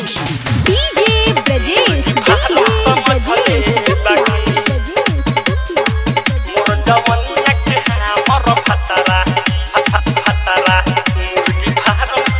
DJ Brajesh जटिया ब्रजेश जटिया मोर जवनिया के हमर फतरा फत फतरा मुर्गी फार्म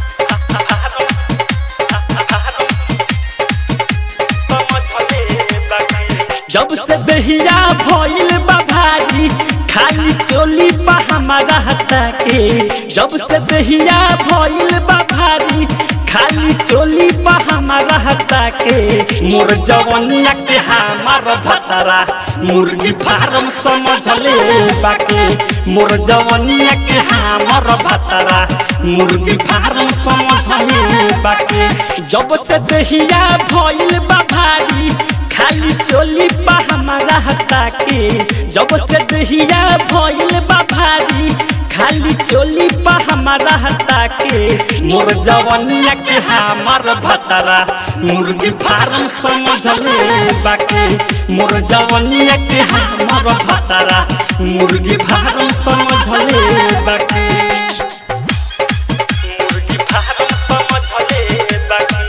जब से दहिया भइल बा भारी खाली चोली पा हमारा हटा के जब से दहिया भइल बा भारी खाली चोली पा हमारा हटा के मोर जवनिया के हमार भतरा मुर्गी फार्म समझ ले बाके मोर जवनिया के हमार भतरा मुर्गी फार्म समझ ले बाके जब से दहिया भइल बा भारी खाली चोली पा हमारा हटा के जब से दहिया भइल बा भारी खाली चोली पा हमारा हटा के मोर जवनिया के हमार भतरा मुर्गी फार्म समझ ले बाके मोर जवनिया के हमार भतरा मुर्गी फार्म समझ ले बाके मुर्गी फार्म समझ ले बाके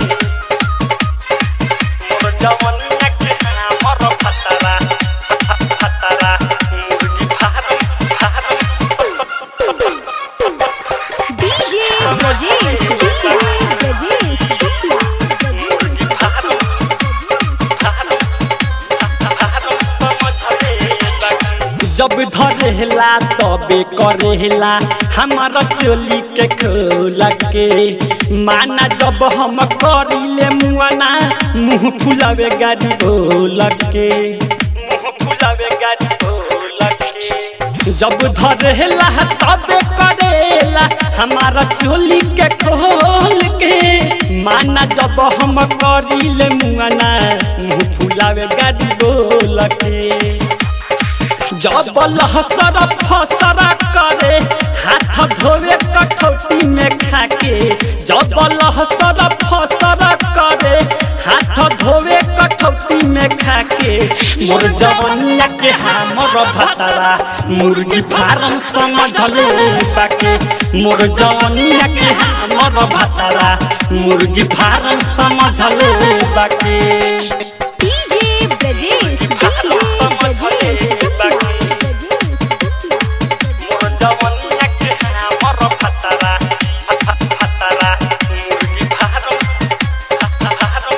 मोर जवनिया के हमर फतरा फत- फतरा मुर्गी फार्म फार्म डीजे ब्रजेश जटिया ब्रजेश जटिया मुर्गी फार्म फार्म फार्म समझ ले बाकी। जब धरेला तबे करेला हमारा चोली के खोल के माना जब हम करिले मुआना मुंह फुलावे गाड़ी बोल के मुंह फुलावे गाड़ी बोल के जब धरेला तबे करेला हमारा चोली के खोल के माना जब हम करिले मुआना मुंह फुलावे गाड़ी बोल के जब लहसर फसर करे हाथ धोवे कठौती में खाके जब लहसर फसर करे हाथ धोवे कठौती में खाके मोर जवनिया के हमर भतरा मुर्गी फार्म समझ ले बाके मोर जवनिया के हमर भतरा मुर्गी फार्म समझ ले बाके डीजे ब्रजेश जटिया ब्रजेश जटिया मोर जवनिया के हमर फतरा फत फतरा मुर्गी फार्म फार्म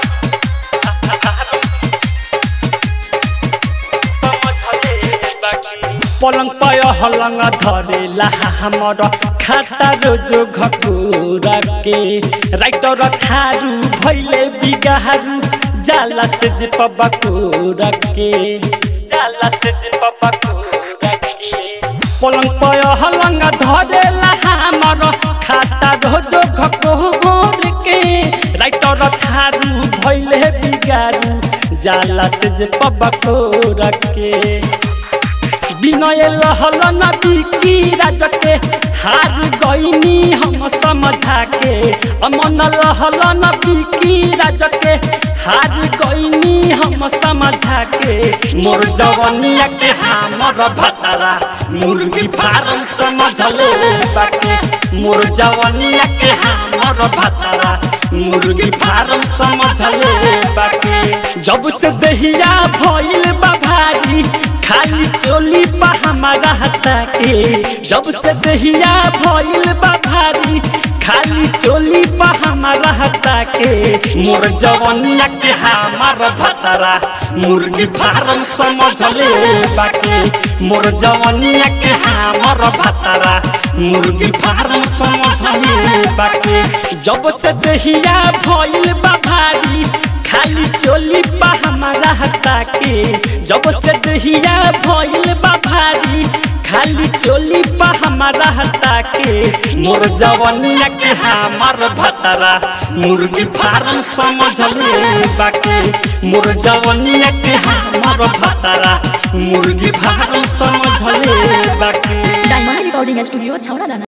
पलंग पय हलंग धरेला हमर खाता रोजो घकुरा के राइटर खारू भैले बिगाहरू जाला से जे पबकुरा के जाला से जे पबकुरा के पलंग पय हलंग धरेला हमर खाता रोजो घकुर के राइटर खारू भैले बिगारू जाला से जे पबकुरा के विनय लहल न बिकी राजके हार गईनी हम समझा के अमन लहल न बिकी राजके हार गईनी हम समझा के मोर जवनिया के हमर भतरा मुर्गी फार्म समझ ले बाके मोर जवनिया के हमर भतरा मुर्गी फार्म समझ ले बाके जब से दहिया भइल बा भारी खाली चोली पा हमारा हटा के जब से दहिया भइल बा भारी खाली चोली पा हमारा हटा के मोर जवनिया के हमार भतरा मुर्गी फार्म समझ ले बाके मोर जवनिया के हमार भतरा मुर्गी फार्म समझ ले बाके जब से दहिया भइल बा भारी खाली चोली पा हमारा हटा के जब से दहिया भइल बा भारी खाली चोली पा हमारा हटा के मोर जवनिया के हमार भतरा मुर्गी फार्म समझ ले बाके मोर जवनिया के हमार भतरा मुर्गी फार्म समझ ले बाके डायमंड रिकॉर्डिंग स्टूडियो छावना दाना